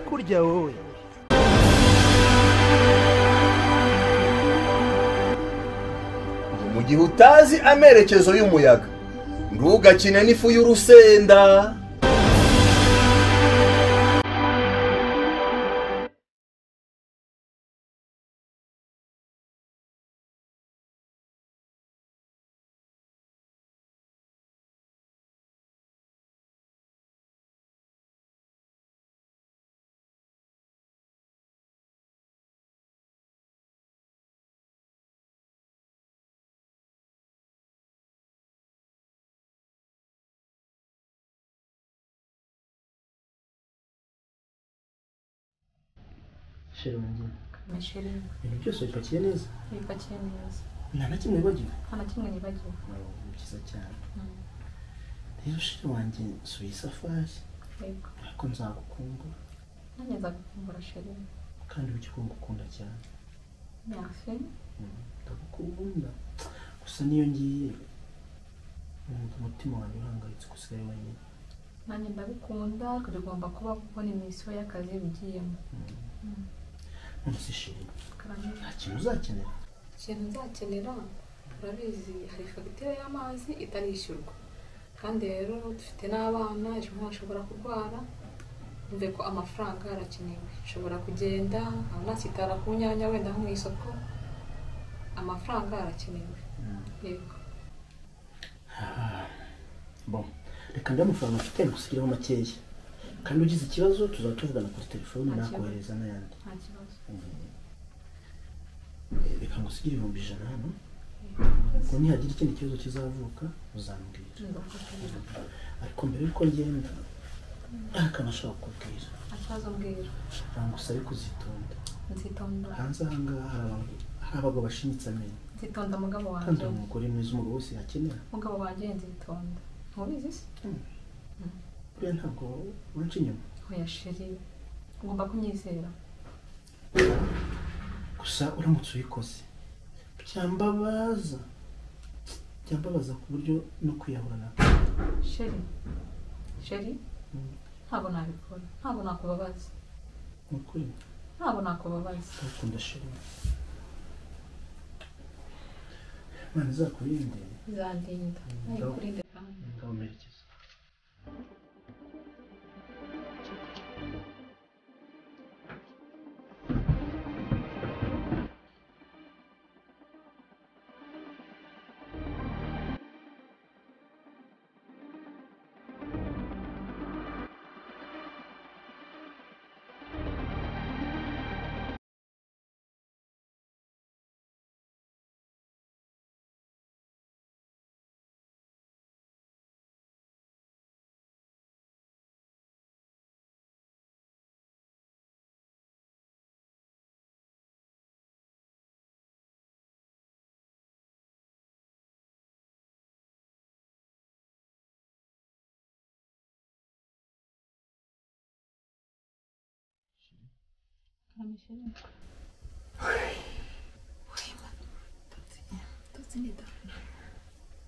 kuja wewe. mu gihe utazi amerekezo y'umuyaga ntugakine n'ifu y'urusenda Sheri wanjye, Mashereni ibintu byose bipakiye neza, bipakiye neza nta na kimwe wibagiwe. nta na kimwe nibagiwe Ni byiza cyane. Rero sheri wanjye, nsuye isafari, yego ntabwo nzagukunda, nanjye nzagukumbura shereni kandi ujye ukunda cyane. nyafe ndagukunda gusa niyo ngiye numva umutima wanjye uhangayitse uko usigaye wenyine nanjye ndagukunda tugomba kuba kubona imisiyo y'akazi ugiyemo ntusishimye karame nta kintu uzakenera ikintu nzakenera turabizi hari fagitire y'amazi itarishyurwa kandi rero dufite n'abana ejo bundi bashobora kurwara mve ko amafaranga arakenewe nshobora kugenda nkaba nasitara ku nyanya wenda nko mu isoko amafaranga arakenewe yego bo reka ndi amafaranga mfite ngusigireho makeya kandi ugize ikibazo tuzaba tuvugana kuri telefone Nta kibazo. nakohereza n'ayandi nta kibazo Eh, reka ngusigire ibihumbi ijana hano ngo nihagira ikindi kibazo kizavuka uzambwira nzagufatanya ariko mbere y'uko ngenda hari akantu ashaka kukubwira nta kibazo mbwira ntagusabe kuzitonda nzitonda hanze ahangaha hari abantu hari abagabo bashinyitse amenyo nzitonda mugabo kandi wanjye hari umugore mwiza umugabo wese yakenera mugabo wanjye nzitonda ntubizi se buriya ntabwo urunca inyuma oya sheri ugomba kumyizera gusa uramutse uyikoze byambabaza byambabaza ku buryo no kwiyahura nako sheri sheri ntabwo nabikora ntabwo nakubabaza ni ukuri ntabwo nakubabaza ndakunda shema imana izakurinde bizandinda nayikurinde kandi ngabamerekeza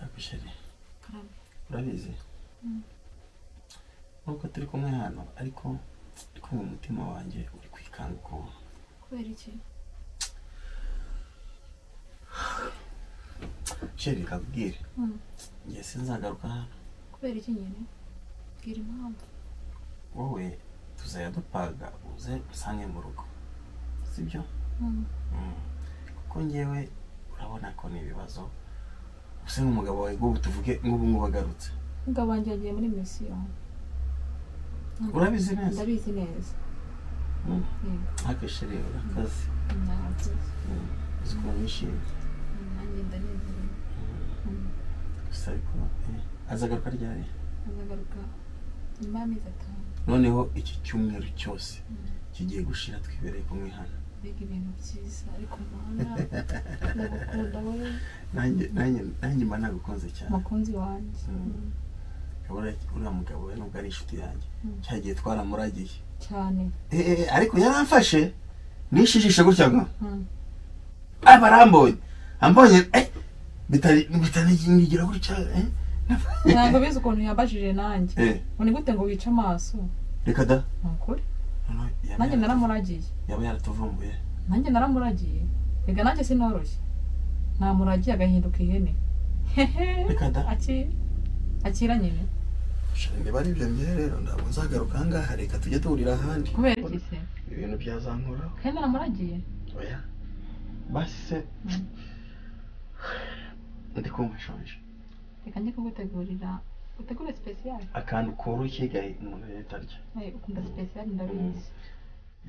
ariko sheri urabizi nubwo turi kumwe hano ariko kumva umutima wanjye uri kwikanga ukuntu kubera iki sheri bikakubwira Mm. ngiye sinzagaruka hano kubera iki nyine bwira impamvu wowe tuzajya dupaga uze usange mu rugo sibyo kuko ngewe urabona ko ni ibibazo use nk'umugabo wawe ngubu tuvuge nk'ubu ngubu agarutse mugabo wanjye yagiye muri misiyo urabizi neza ndabizi neza Mm. Yego. ariko sheri urakaze Narabizi. uzi ukuntu yishimye nanjye ndanezerewe gusa ariko eh, azagaruka ryari azagaruka nyuma y'amezi atanu noneho iki cyumweru cyose kigiye gushira twibereye kumwe hano mbega ibintu byiza ariko mana ndagukunda wowe nanjye nanjye nanjye mba nagukunze cyane mukunzi wanjye Mm. urabona uriya mugabo we nubwo ari inshuti yanjye Mm. cyagiye twaramuragiye cyane Eh, eh, ariko yaramfashe nishijishe gutya ngo Mm. aba arambonye ambonye eh, bitari bitanigira gutya eh, ntabwo bizi ukuntu yambajije nanjye eh, ngo ni gute ngo wice amaso reka da ni ukuri Ah, noneho yaba nanjye yara- naramuragiye yaba yaratuvumbuye nanjye naramuragiye reka nanjye sinoroshye namuragiye agahinduka ihene Reka da. Aki- akira nyine Shira, niba ari ibyo mbere rero ntabwo nzagaruka aha ngaha reka tujye duhurira ahandi kubera iki se ibintu byazankoraho kandi naramuragiye oya basi se Mm. ndi kumva nshonje reka njye kugutegurira utegure sipesiyare akantu koroshye gahe umuntu leta arya ukunda sipesiyare ndabizi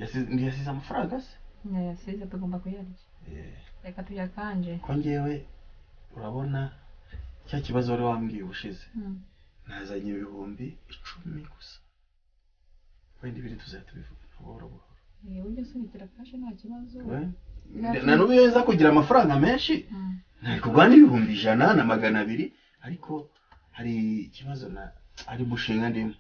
Yasize- ntiyasize amafaranga se yasize tugomba kuyarya Eh, reka tuyakanje ko ngewe urabona cya kibazo wari wambwiye ubushize Mm. nazanye ibihumbi icumi gusa wenda ibiri tuzajya tubivuga buhoro buhoro Eh, ujye usunikira kashe nta kibazo We- na n'ubu iyo nza kugira amafaranga menshi Mm. nari kugura n'ibihumbi ijana na magana abiri ariko hari ikibazo na ari umushinga ndimo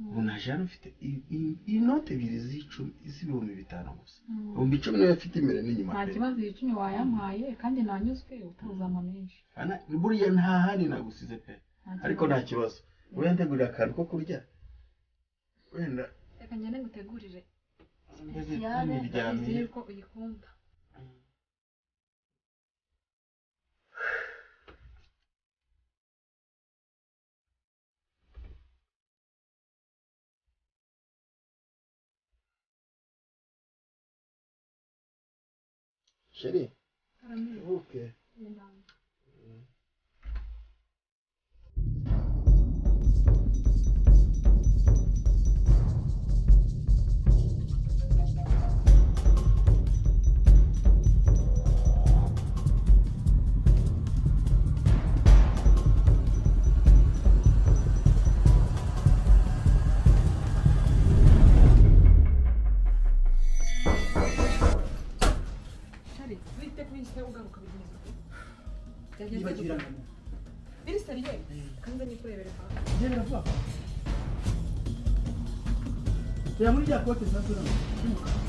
ubu naje hano mfite i- i- inote ebyiri z'icumi z'ibihumbi bitanu gusa Mm. ibihumbi icumi niyo mfite imbere n'inyuma nta pe. kibazo icumi wayampaye kandi nanyuzwe utabuze amamenshi Ana- buriya nta handi nagusize pe Nta ariko kibazo. nta kibazo wenda ntegurira akantu ko kurya wenda reka ngende ngutegurire sipesiyare ndabizi ntiryamiye yuko uyikunda sheri Karamiye, ubuke ndambiwe. Shari, wite kuri iyi sitade ugaruka bigenze uko. Byageze gute? Iri seriye, kanze nyikurebere hafi. reba muri rya kote za zona y'umukara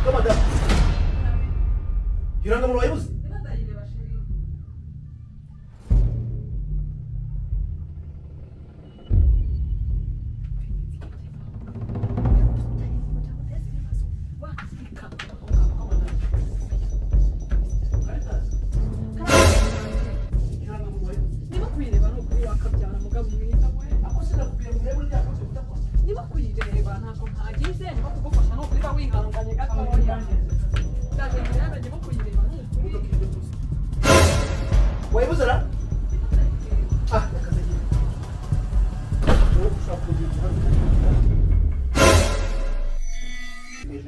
kamadamu irangamuru wayibuze irangamuru wayibuze niba kuyireba ni ukuri wakabyara mugabo mwiza we ako sinakubwira ngo urebe muri rya kote udakora niba kuyireba ntabwo ntagize niba kugufasha ni ukuri ba wihanganye gatoya ndagendera niba kuyireba ni ukuri wayibuze ra ah rakazagira wowe ushaka kugira uruhare hejuru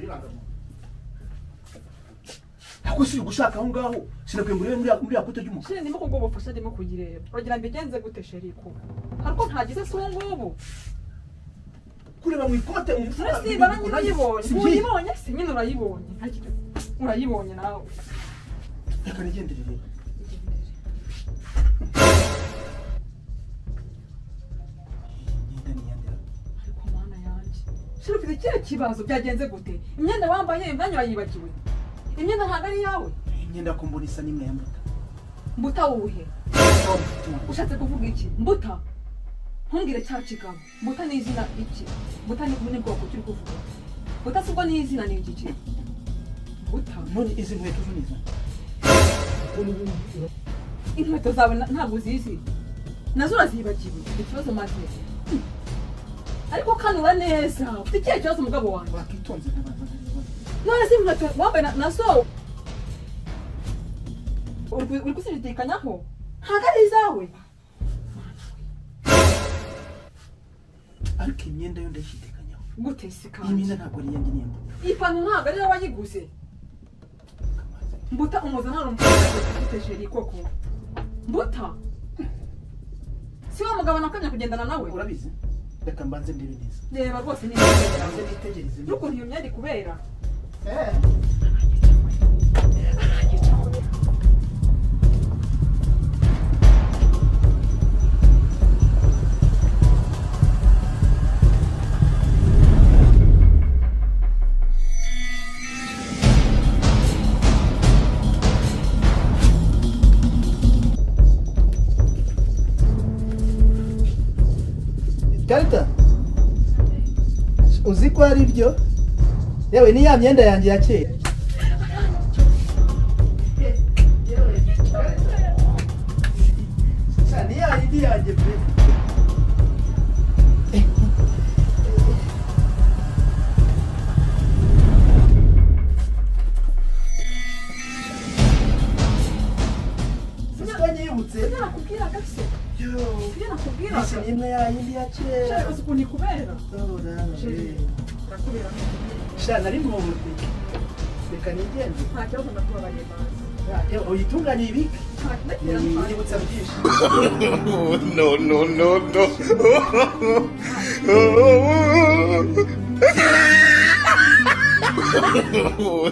y'irangamuntu ako si ugushaka aho ngaho sinakwiye ngo urebe muri ya- muri ya kote ry'umukara sheri niba kubwo bufasha ndimo kuyireba uragira ngo igenze gute sheri ko hari uko ntagize si ubu ngubu kureba mu ikote mu mufuka urasiba nanjye urayibonye si byiza uyibonye se nyine urayibonye nta kintu urayibonye nawe reka nigenderere imyenda niyandera ariko mana yanjye sheri ufite ikihe kibazo byagenze gute imyenda wambaye imyanya urayibagiwe imyenda ntabwo ari iyawe imyenda ko mbona isa n'imwe ya muta mbuta wuhe ushatse kuvuga iki mbuta ntumbwire cya kigabo mbuta ni izina iki mbuta ni ni bwoko turi kuvuga mbuta si bwo ni izina ni igiki mbuta none izi nkweto zo ni izo inkweto zawe na- ntabwo uzizi nazo urazibagiwe ikibazo maze Hmm. ariko kanura neza ufite ikihe kibazo umugabo wanjye wakitonze nkabanza nkareba none si inkweto wambaye na- nazo uri ku- uri kuzidikanyaho ntabwo ari izawe ariko imyenda yo ndayishidikanyaho gute si iyi kandi myenda ntabwo ari iyanjye niya muta iyi pantaro ntabwo ari wowe wayiguze mbuta umuza nta rumufite jeri koko mbuta si wa mugabo nakanya kugendana nawe urabizi reka mbanze ndebe neza reba rwose ni ibintu mbanze nitegereze neza. n'ukuntu iyo myenda ikubera karita uzi ko ari byo yewe ni ya myenda yanjye ya kera ni ya yindi yanjye pe Uzi ko nyibutse ibyo nakubwira kabisa Yo. ibyo nakubwira Isi ni imwe ya yindi ya nshaka kera ukuntu ikubera ndakubera sha nari mu butike reka nigende nta kibazo ndakubabariye manzi Yewe, uyitunganye ibike nta ndakubwira manzi yibutsa byinshi no, no, no, no. no, no, no,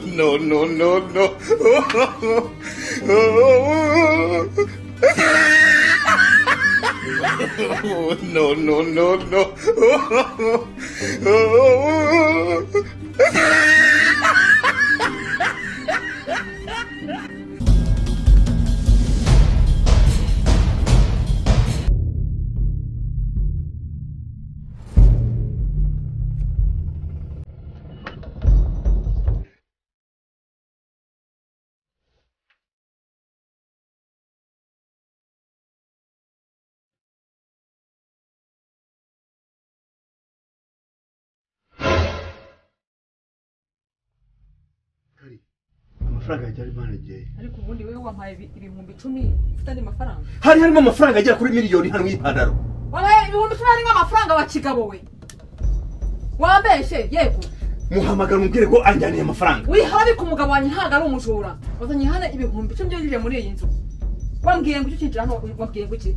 no. no, no, no, no. amafaranga yajya ari manegeye ariko ubundi wowe wampaye ibi- ibihumbi icumi ufite andi mafaranga hari harimo amafaranga agera kuri miliyoni hano y'ipantaro wabaye ibihumbi icumi harimo amafaranga wa kigabo we wambeshe yego muhamagara umubwire ko anjyaniye amafaranga wihabi ku mugabo wanjye ntabwo ari umujura wazanye hano ibihumbi icumi byinjije muri iyi nzu wambwiye ngo icyo ukinjira hano wambwiye ngo iki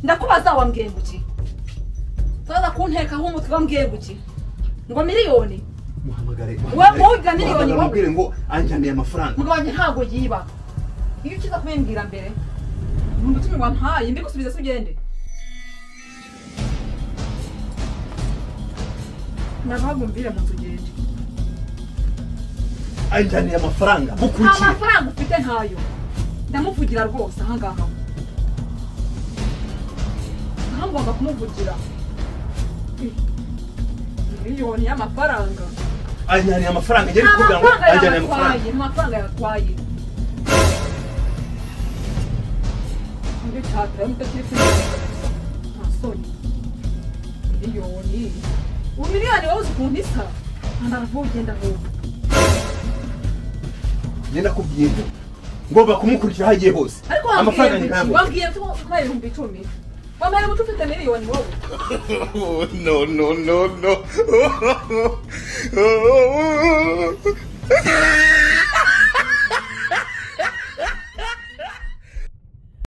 ndakubaza wambwiye ngo iki utaza kuntekaho umutwe wambwiye ngo iki ngo miliyoni muhamagare Wowe muhiga miliyoni, muhamagare wowe. umubwire ngo anjyaniye amafaranga mugabo wanjye ntabwo yiba iyo ukiza kubimbwira mbere ibihumbi icumi wampaye mbigusubize se ugende nabagumbire mu nzu ugende anjyaniye amafaranga nta bukurikiye mafaranga ufite ntayo ndamuvugira rwose ahangaha aho ngomba kumuvugira miliyoni y'amafaranga anjyaniye amafaranga nta ngeri kugira ngo mafaranga anjyaniye amafaranga yatwaye nta mafaranga yatwaye undi cyatara mutakiri nta soni miliyoni ubu miliyoni wowe uzi ukuntu isa ntabwo ugenda vuba njye nakubwiye ngo ngomba kumukurikira aho agiye hose ariko amafaranga wambwiye ni ngo iki? ntabwo wambwiye ko wambaye ibihumbi icumi wambaye umuco ufite miliyoni wowe no no no no